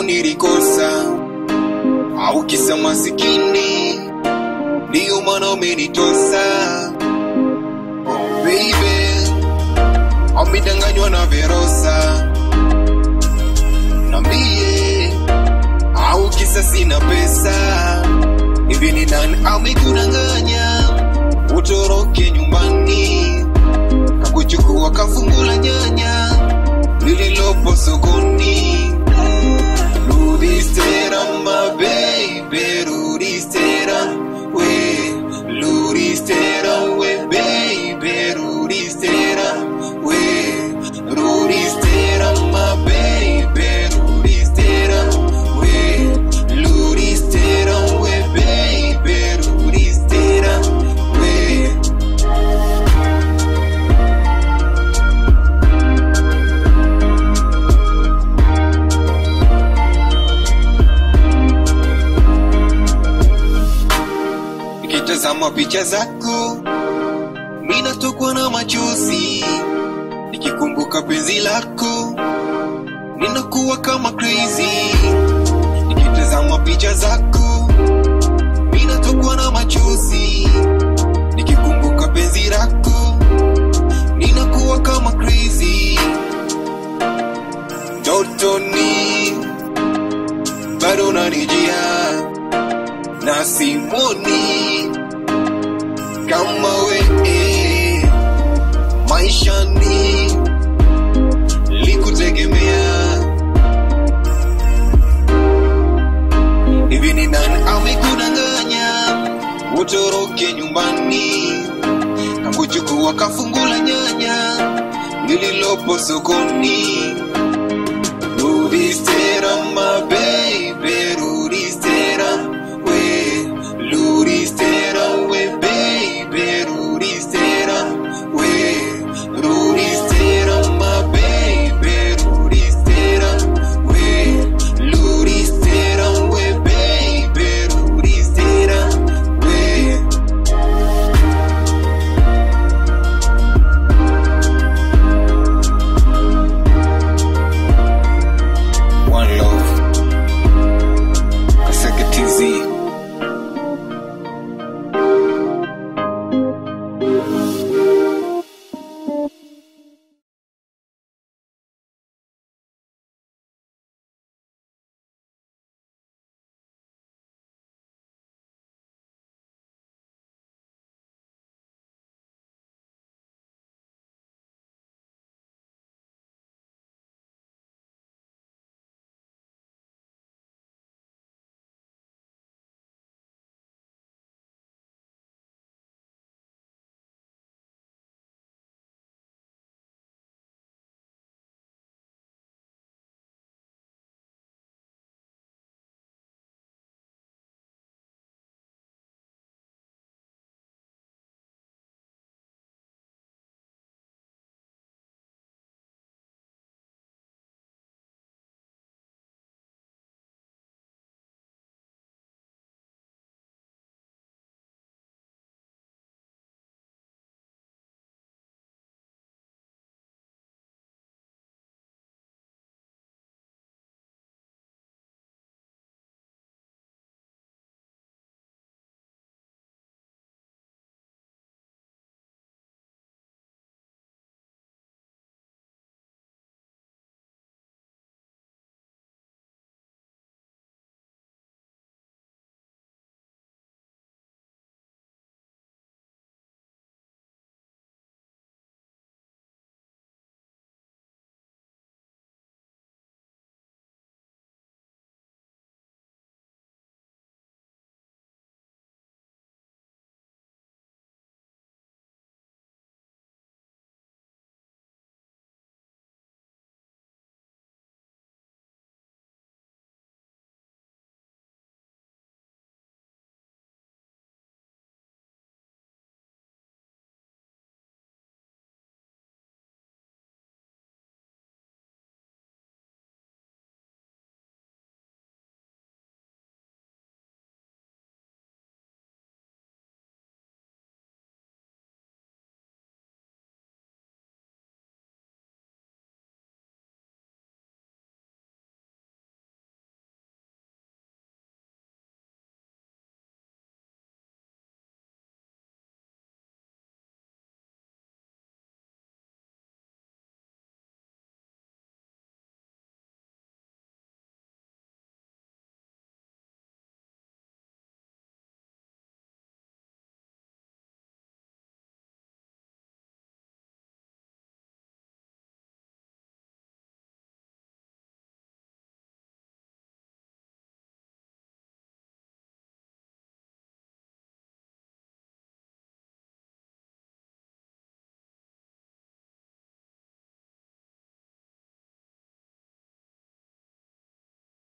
kwako nilikosa, au kisa masikini ndiyo maana umenitosa. Oh baby, amedanganywa na Verosa, nambie au kisa sina pesa hivi ni nani amekudanganya utoroke nyumbani kakuchukua kafungula nyanya lililopo sokoni rudi stera my baby rudi stera we rudi stera we baby rudi stera we rudi stera my baby rudi stera we rudi stera we baby rudi stera we nikitazama picha zako ninatokwa na machozi nikikumbuka penzi lako ninakuwa kama crazy nikitazama picha zako ninatokwa na machozi nikikumbuka penzi lako ninakuwa kama crazy dotoni bado nanijia na simoni kama we maishani likutegemea hivi ni nani amekudanganya utoroke nyumbani kakuchukua kafungula nyanya lililopo sokoni rudi stera